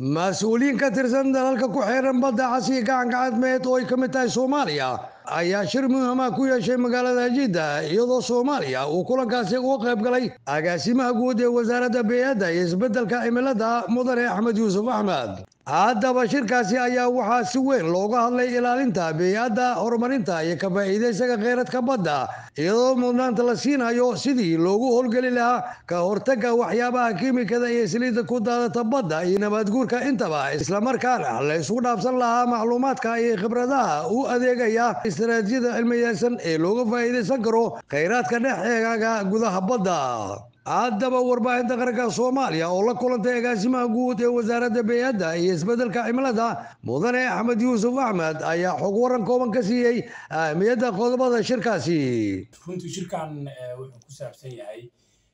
mas-uuliyiin ka tirsan dalalka ku xeeran badda casiya gacanka cadmeed oo ay ka mid tahay soomaaliya ayaa shir muhima ku yeeshay magaalada jidda iyadoo soomaaliya uu kulankaasi uga qayb galay agaasimaha guud ee wasaaradda bey'adda iyo isbeddelka cimilada mudane axmed yuusuf axmed haddaba shirkaasi ayaa waxaa si weyn looga hadlay ilaalinta bey'adda horumarinta iyo ka faa'iidaysaga kheyradka badda iyadoo mudnaanta la siinayo sidii loogu howlgeli lahaa ka hortagga waxyaabaha kiimikada iyo saliidda ku daadata badda iyo nabaadguurka intaba islamarkaana la isugu dhaafsan lahaa macluumaadka iyo khibradaha u adeegaya istaraatiijiyada cilmiyeysan ee looga faa'iidaysan karo kheyraadka dhex eegaaga gudaha badda haddaba warbaahinta qaranka soomaaliya oo la kulantay agaasimaha guud ee wasaaradda bey'adda iyo isbeddelka cimilada mudane axmed yuusuf axmed ayaa xog waran kooban ka siiyey ahmiyadda qodobada shirkaasi runtii shirkan wuxuu ku saabsan yahay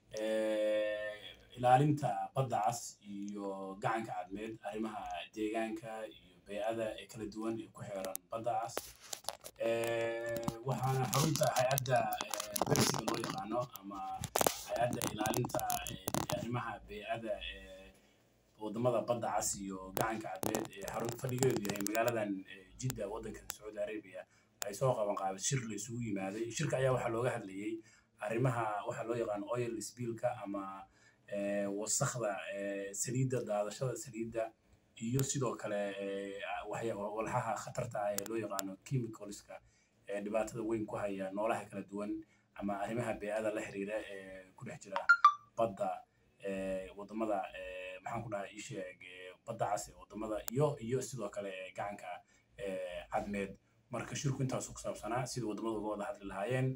ilaalinta badda cas iyo gacanka cadmeed arrimaha deegaanka iyo bey'ada ee kala duwan ee ku xeeran badda cas waxaana xarunta hay-adda bersiga loo yaqaano ama hay-adda ilaalinta arrimaha bey'ada ee wadamada badda cas iyo gacanka cadmeed ee xarun fadhigeedu yahay magaaladan jidda waddanka sacuudi arabia ay soo qaban qaabay shir la isugu yimaaday shirka ayaa waxaa looga hadlayay arrimaha waxaa loo yaqaan oil spillka ama wasakda saliidda daadashada saliidda iyo sidoo kale walxaha khatarta ah ee loo yaqaano chemicalska ee dhibaatada weyn ku haya noolaha kala duwan ama arrimaha bey'ada la xiriira ee ku dhex jira badda wadamada maxaan ku dhahay isheeg badda cas ee wadamada iyo iyo sidoo kale gacanka cadmeed marka shirku intaasu ku saabsanaa sida wadamada uga wada hadli lahaayeen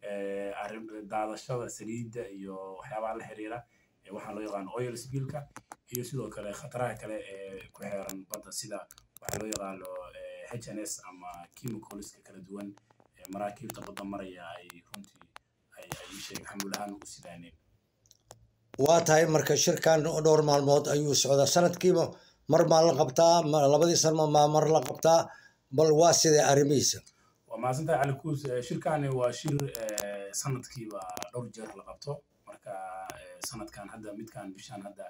daadashada saliidda iyo waxyaabaha la xiriira waxaa loo yaqaan oil spillka iyo sidoo kale khataraha kale ee ku xeeran badda sida waxaa loo yaqaano hns ama chemicalska kala duwan ee maraakiibta badda maraya ay runtii ay ay sheeg xamuul ahaan u sidaaneen waa tahay marka shirkan dhowr maalmood ayuu socdaa sanadkiiba mar maa la qabtaa labadii sanma maa mar la qabtaa bal waa sidee arrimihiisa waa mahadsantahay cali kuus shirkani waa shir sanadkiiba dhowr jeer la qabto marka sanadkan hadda midkan bishan hadda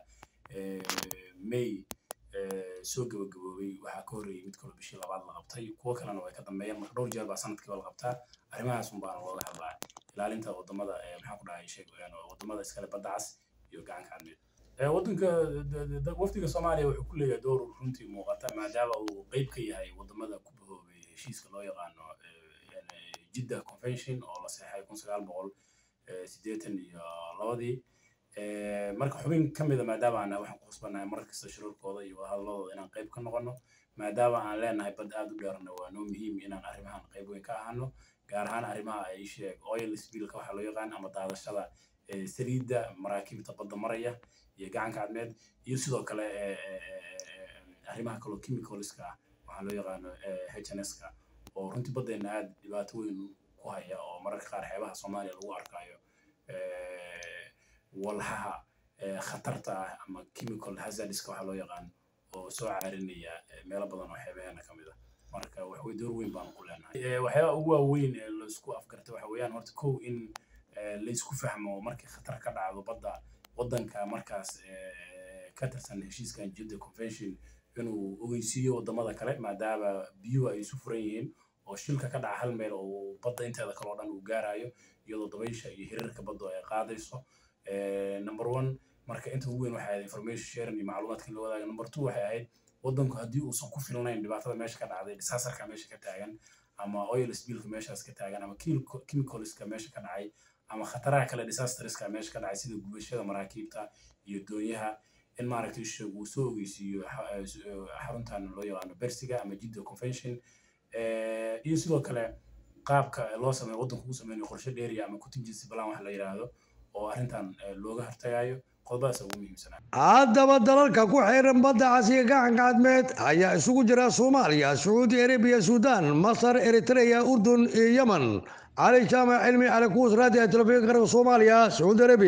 may soo gabagaboobay waxaa ka horreeyay mid kaloo bishii labaad la qabtay kuwo kalena way ka dambeeyeen marka dhowr jeer baa sanadkiiba la qabtaa arrimahaas un baana looga hadlaa ilaalinta wadamada maxaan ku dhahay sheeg wadamada iskale badda cas iyo gacanka cadmeed waddanka wafdiga soomaaliya wuxuu ku leeyahay door runtii muuqata maadaama uu qeyb ka yahay wadamada ku bahoobay heshiiska loo yaqaano jidda convention oo la seexay kun sagaal boqol siddeetan iyo labadii marka xubin ka mida maadaama aan waxaan ku khasbannahay mar kasta shirarkooda iyo wadahadalladooda inaan qayb ka noqono maadaama aan leenahay bad aad u dheerna waa noo muhiim inaan arrimahan qayb weyn ka ahano gaar ahaan arrimaha ay sheeg oil spillka waxaa loo yaqaan ama daadashada saliidda maraakiibta badda maraya iyo gacanka cadmeed iyo sidoo kale arrimaha kaloo chemicalska ah waxaa loo yaqaano hns-ka oo runtii baddeena aad dhibaato weyn ku haya oo mararka qaar xeebaha soomaaliya lagu arkaayo walxaha khatarta ah ama chemical hazardska waxaa loo yaqaan oo soo caarinaya meelo badan oo xeebaheena ka mid ah marka waxway door weyn baanu ku leenahay waxyaabaha ugu waaweyn ee laisku afgarta waxa weeyaan horta kow in laysku fahmo markii khatar ka dhacdo badda waddanka markaas ka tirsan heshiiskan jidda convention inuu ogeysiiyo wadamada kale maadaama biyuhu ay isu furan yihiin oo shilka ka dhaca hal meel oo badda inteeda kale oo dhan uu gaarayo iyadoo dabaysha iyo hirarka baddu ay qaadayso number one marka inta ugu weyn waxay ahayd information sharing iyo macluumaadka la wadaaga number two waxay ahayd waddanku haddii uusan ku filnayn dhibaatada meesha ka dhacday disasterka meesha ka taagan ama oil spillka meeshaas ka taagan ama chemicalska meesha ka dhacay ama khataraha kale disasterska meesha ka dhacay sida gubashada maraakiibta iyo doonyaha in maaragtay sheeg uu soo ogeysiiyo xaruntan loo yaqaano bersiga ama jidda convention iyo sidoo kale qaabka loo sameeyo waddanku uu sameynayo qorshe dheeriya ama contingency plan wax la yidhaahdo oo arrintan looga hortagayo qodobadaas ugu muhiimsanaa haddaba dalalka ku xeeran badda casiya gacanka cadmeed ayaa isugu jira soomaaliya sacuudi arabiya suudaan masar eritreya urdun iyo yemen cali jaamac cilmi cali kuus raadiya telefishinka qaranka soomaaliya sacuudi arabiya